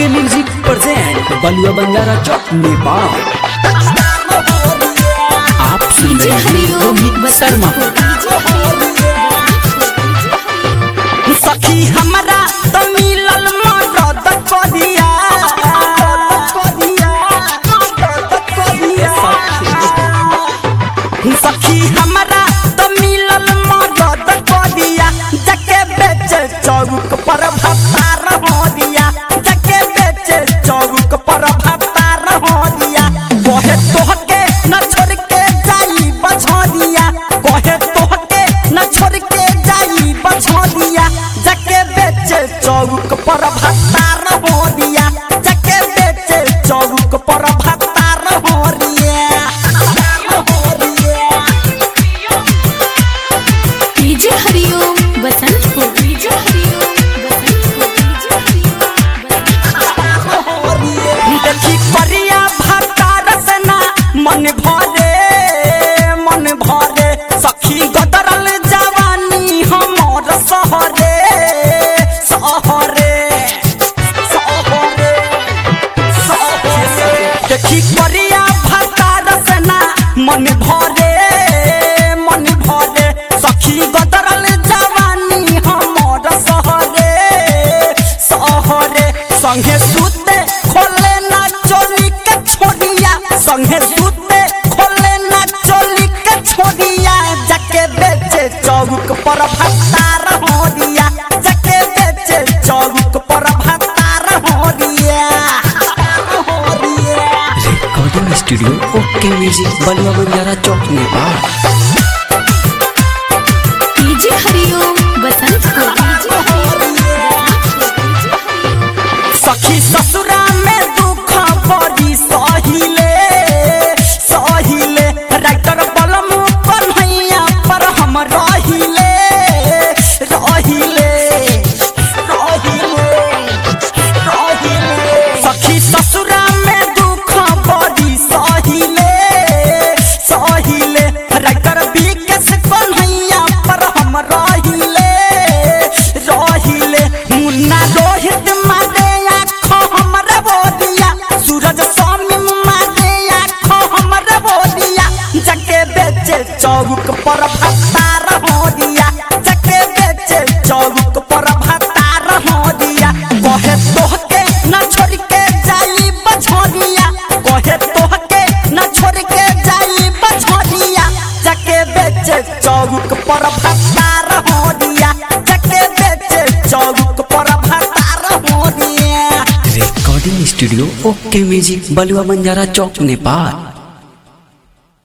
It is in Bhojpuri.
ओके म्यूजिक प्रेजेंट बलुआ बंजारा चौक नेपाल आप सुन रहे हैं रोहित शर्मा सखी हमरा तो मिलल मदद करिया सखी हमरा तो मिलल मदद करिया जके बेचे चौक पर भत्तार हो दिया जके बेचे चौक पर भत्तार हो दिया कहे तोहके न छोड़ के जाई बछोदिया कहे तोहके न छोड़ के जाई बछोदिया जके बेचे चौक पर भत्तार हो दिया जके बेचे चौक पर भत्तार हो रिया हो रिया डीजे हरिओम बसंत को डीजे हरिओम बसंत को डीजे हरिओम देखी करिया भतार से ना मन भरे मन भरे सखी गदरल जवानी हमर सहरे सहरे सहरे सहरे देखी करिया भतार से ना मन भरे मन भरे सखी गदरल जवानी हमर सहरे सहरे संगे सुते खोले ना चोली के छोड़िया संगे सुते खोले ना चोली के छोड़िया जके बेचे चौक पर भत्तार हो दिया जके बेचे चौक पर भत्तार हो दिया हो दिया रिकॉर्डिंग स्टूडियो ओके म्यूजिक बलुआ बंजारा चौक नेपाल डीजे हरिओम बसंत को डीजे सखी ससुरा में दुख बड़ी सहिले सहिले राइटर बलम कन्हैया पर हम रहिले रहिले रहिले रहिले सखी ससुरा में दुख बड़ी सहिले सहिले राइटर विकेश कन्हैया पर हम रहिले रहिले मुन्ना रोहित मारे आँखों हमरे बोदिया सूरज स्वामी मारे आँखों हमरे बोदिया जके बेचे चौक पर भत्तार हो दिया जके बेचे चौक पर भत्तार हो दिया कहे तोहके न छोड़ के जाई बछोदिया कहे तोहके न छोड़ के जाई बछोदिया जके बेचे चौक पर भत्तार हो दिया जके बेचे चौक पर भत्तार हो दिया रिकॉर्डिंग स्टूडियो ओके म्यूजिक बलुआ बंजारा चौक नेपाल